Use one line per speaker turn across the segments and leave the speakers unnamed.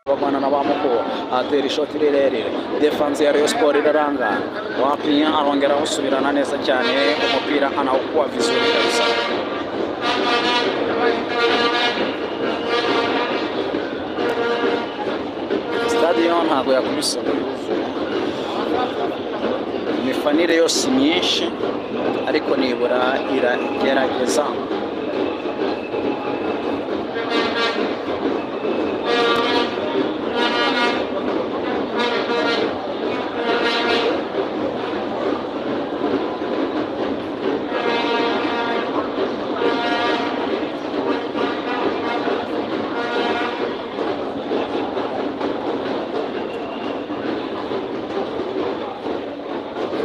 bagwana na bamukuru atera ishoti rirerire defanse ya Rayon Sport iraranga wapinya arongera awusubirana neza cyane umupira anawukuwa vizuri kabisa stadiyo ntabwo yakubise ngo yuzuye imifanire yose myinshi ariko nibura iragerageza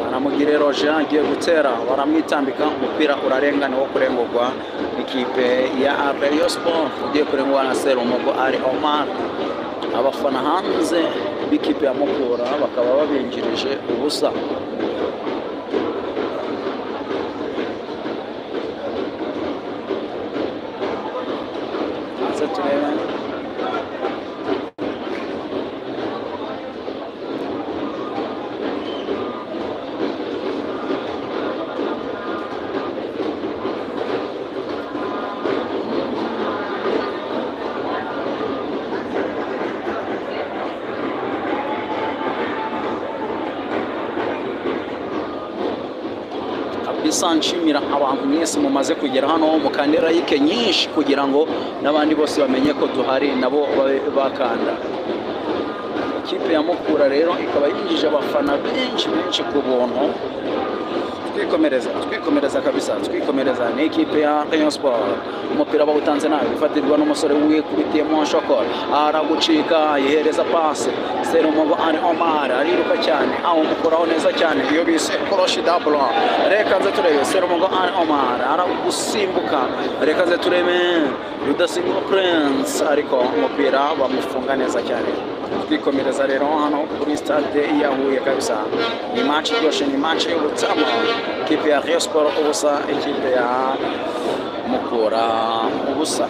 baramugire roje agiye gutera baramwitambika umupira urarengana wo kurengurwa n'ikipe ya Rayon Sport ugiye kurengurwa na Serumogo ari Omar abafana hanze b'ikipe ya Mukura bakaba babinjirije ubusa hanze turebe kabisa nshimira abantu mwese mumaze kugera hano mukande layike nyinshi kugira ngo n'abandi bose bamenye ko duhari nabo babe bakanda ikipe ya mukura rero ikaba yinjije abafana benshi benshi ku buntu twikomereza twikomereza kabisa twikomereza ni ikipe ya Rayon Sport umupira bawutanze nabi bifatirwa n'umusore wikubitiyemo shokora aragucika yihereza pasi Serumogo ari Omar ariruka cyane awumukuraho neza cyane iyo bise koroshi dablo reka nze turebe Serumogo ari Omar aragusimbuka reka nze turebe Rudasimbuka Prince ariko umupira bamufunga neza cyane twikomereza rero hano kuri stade ya Huye kabisa ni match iryoshye ni match y'ubutama ikipe ya Rayon Sport ubusa ikipe ya Mukura ubusa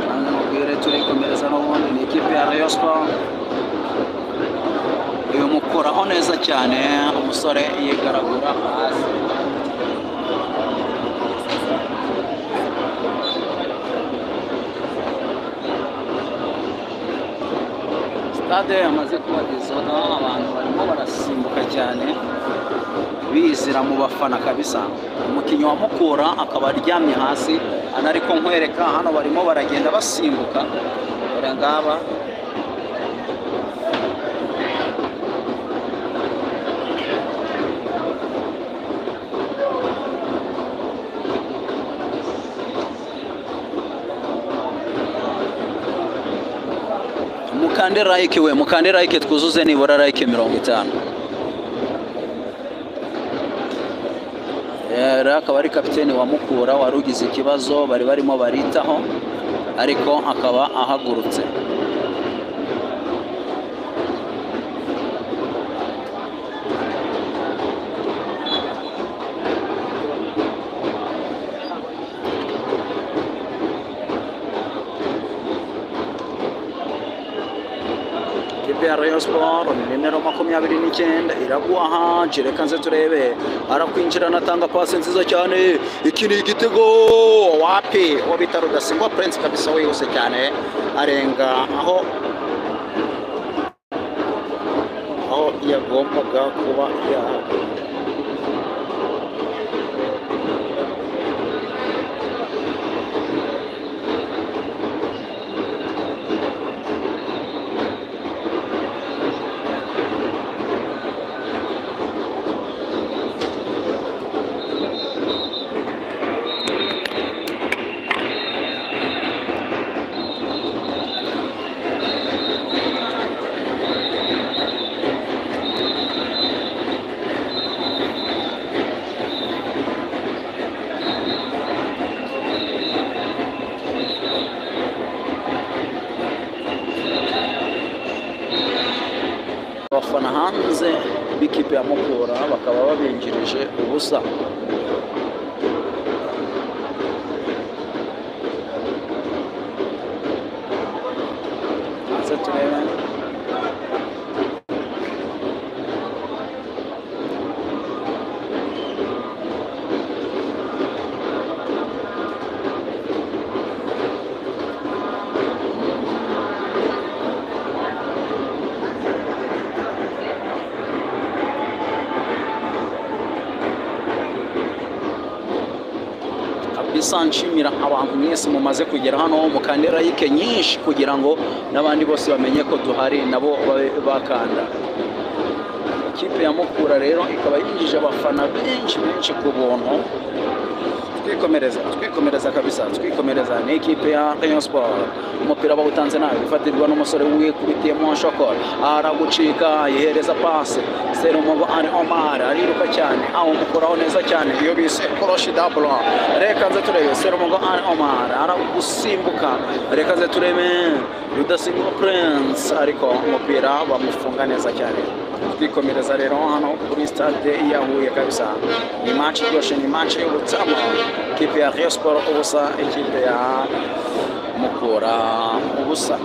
Hano mubwire turikomereza n'ubundi ni ikipe ya Rayon Sport uyu mukoraho neza cyane umusore yigaragura hasi sitade yamaze kubagezaho abantu barimo barasimbuka cyane bizira mu bafana kabisa umukinnyi wa mukura akaba aryamye hasi anariko nkwereka hano barimo baragenda basimbuka dore ngaba mukande like we mukande like twuzuze nibura like mirongo itanu rero akaba ari kapitene wa mukura wari ugize ikibazo bari barimo baritaho ariko akaba ahagurutse ikipe ya Rayon Sport nimero makumyabiri n'icyenda iraguha reka nze turebe arakwinjira anatanga pasi nziza cyane iki ni igitego wapi uwo bita rudasigwa Prince kabisa wihuse cyane arenga aho aho yagombaga kuba yahabwa abafana hanze b'ikipe ya mukura bakaba babinjirije ubusa Hanze turebe. kabisa nshimira abantu mwese mumaze kugera hano mukande like nyinshi kugira ngo n'abandi bose bamenye ko duhari nabo babe bakanda ikipe ya mukura rero ikaba yinjije abafana benshi benshi ku buntu twikomereza twikomereza kabisa twikomereza ni ikipe ya Rayon Sport umupira bawutanze nabi ufatirwa n'umusore wikubitiyemo shokora aragucika yihereza pasi Serumogo ari Omar ariruka cyane awumukoraho neza cyane iyo bise koroshi dablo reka nze turebe Serumogo ari Omar aragusimbuka reka nze turebe Rudasimbuka Prince ariko umupira bamufunga neza cyane twikomereza rero hano kuri stade ya Huye kabisa ni match iryoshye ni match y'ubutsama ikipe ya Rayon Sport ubusa ikipe ya Mukura ubusa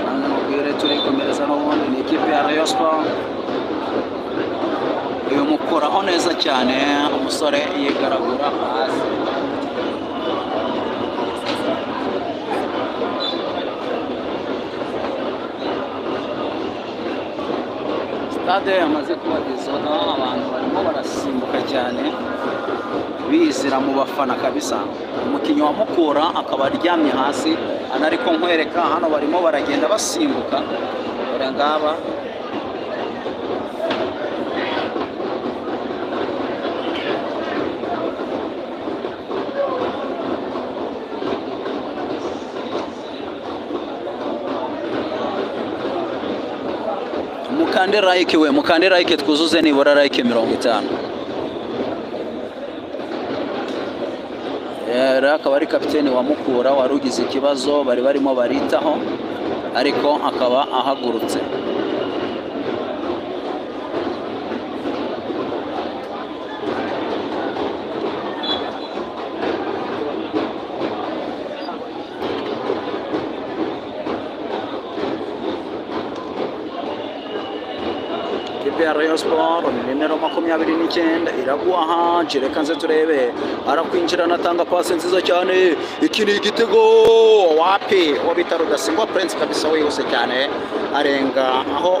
Hano mubwire turikomereza n'ubundi ni ikipe ya Rayon Sport uyu mukoraho neza cyane umusore yigaragura hasi sitade yamaze kubagezaho abantu barimo barasimbuka cyane bizira mu bafana kabisa umukinnyi wa mukura akaba aryamye hasi anariko nkwereka hano barimo baragenda basimbuka dore ngaba mukande like we mukande like twuzuze nibura like mirongo itanu rero akaba ari kapitene wa mukura wari ugize ikibazo bari barimo baritaho ariko akaba ahagurutse ikipe ya Rayon Sport nimero makumyabiri n'icyenda iraguha jereka nze turebe arakwinjirana atanga pasi nziza cyane iki ni igitego wapi uwo bita rudasingwa prince kabisa wihuse cyane arenga aho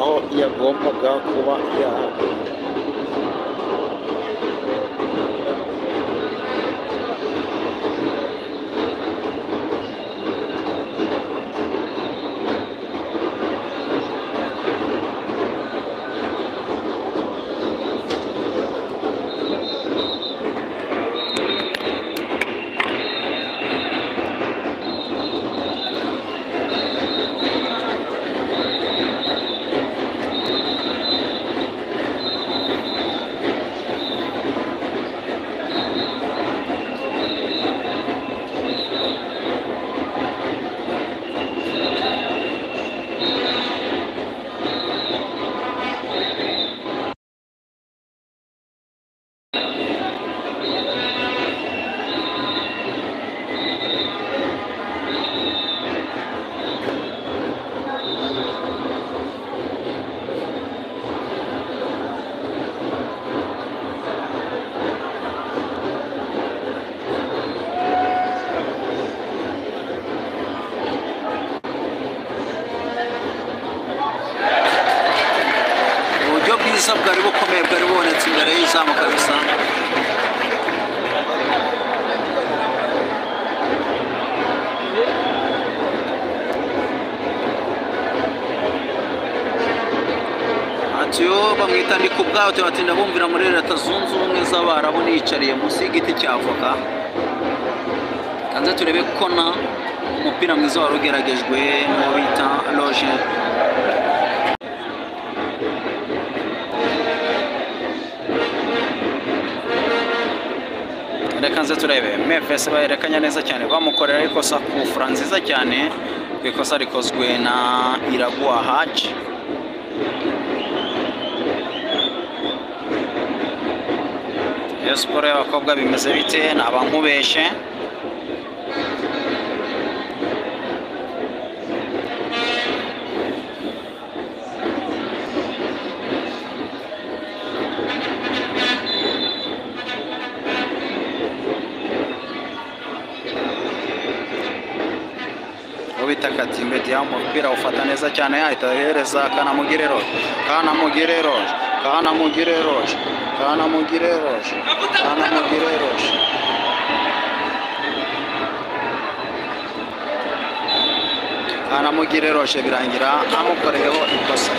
aho yagombaga kuba yahaga uburyo bwiza bwari bukomeye bwari bubonetse imbere y'izamu kabisa atiyo bamwita ndi ku bwawe tubatinda bumvira muri leta zunze ubumwe z'abarabu niyicariye munsi y'igiti cya avoka kanze turebe ko na umupira mwiza wari ugeragejwe n'uwo bita roje kanze turebe mefese bahererekanya neza cyane bamukorera ikosa ku fura nziza cyane ku ikosa rikozwe na iraguha haji Rayon siporo y'abakobwa bimeze bite naba nkubeshe ubita katimbe diyamu umupira awufata neza cyane ahita ahereza kanamugire roje kanamugire roje kanamugire roje kanamugire roje kanamugire roje kanamugire roje birangira amukoreyeho ikosa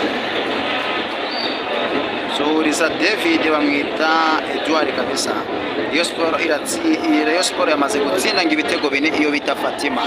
suhuriza david bamwita eduard kabisa iyo siporo iratsi iyo siporo yamaze gutsinda ngo ibitego bine iyo bita fatima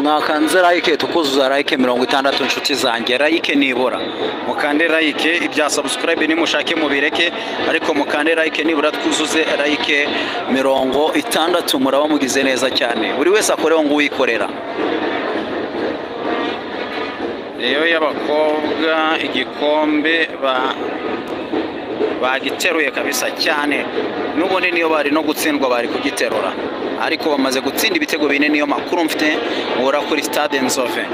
mwakanze like tukuzuza like mirongo itandatu inshuti zanjye like nibura mukande like ibya subscribe nimushake mubireke ariko mukande like nibura twuzuze like mirongo itandatu muraba mugize neza cyane buri wese akoreho ngo uwikorera iyo y'abakobwa igikombe ba bagiteruye kabisa cyane n'ubundi niyo bari no gutsindwa bari kugiterura ariko bamaze gutsinda ibitego bine niyo makuru mfite nkura kuri stade nzove